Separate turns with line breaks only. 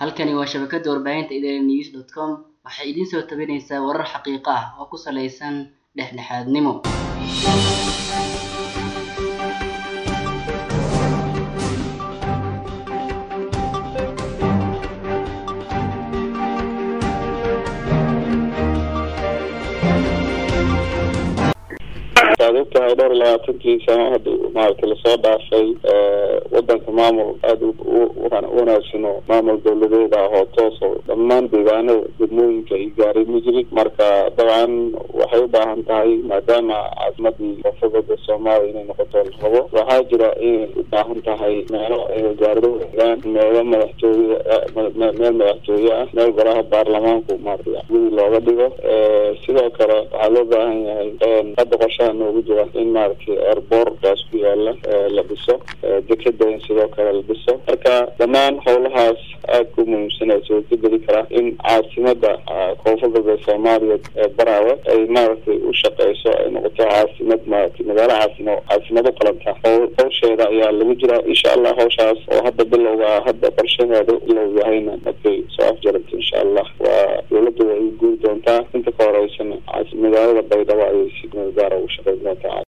Halkani waa shabakada warbaahinta idanews.com waxay idin soo tabinaysaa warar xaqiiqo ah oo ku saleysan dhexdhexaadnimo.
waxaad ogtahay dhowr iyo labaatankii sano hadda maaragtay lasoo dhaafay wadanka maamul aada u wanaagsan oo maamul dawladeed ah oo toos oo dhammaan deegaanada degmooyinka ay gaaray ma jirin marka dabcan waxay u baahan tahay maadaama caasimadii koonfurda soomaaliya inay noqoto la rabo waxaa jira inay u baahan tahay meelo ay wasaarado helaan meelo madaxtooye meel madaxtooye ah meel golaha baarlamaanku maaragtay gudi looga dhigo sidoo kale waxaa loo baahan yahay hadda qorshaha noogu jira in maaragtay airbortkaas ku yaala la dhiso dekeda in sidoo kale la dhiso marka dhammaan howlahaas aada ku muhiimsanaysa way ka geli karaa in caasimada koonfur galbeed soomaaliya ee baraawe ay maaragtay u shaqeyso ay noqoto caasimad maaragtay magaalo caasimo caasimad u qalanta hawsheeda ayaa lagu jiraa insha allah hawshaas oo hadda bilowga hadda qorshaheeda bilow yahayna markay soo afjaranta insha allah waa dawladda way guuri doontaa inta ka horeysana magaalada baydhabo ayay si gaara ugu shaqeyn doontaa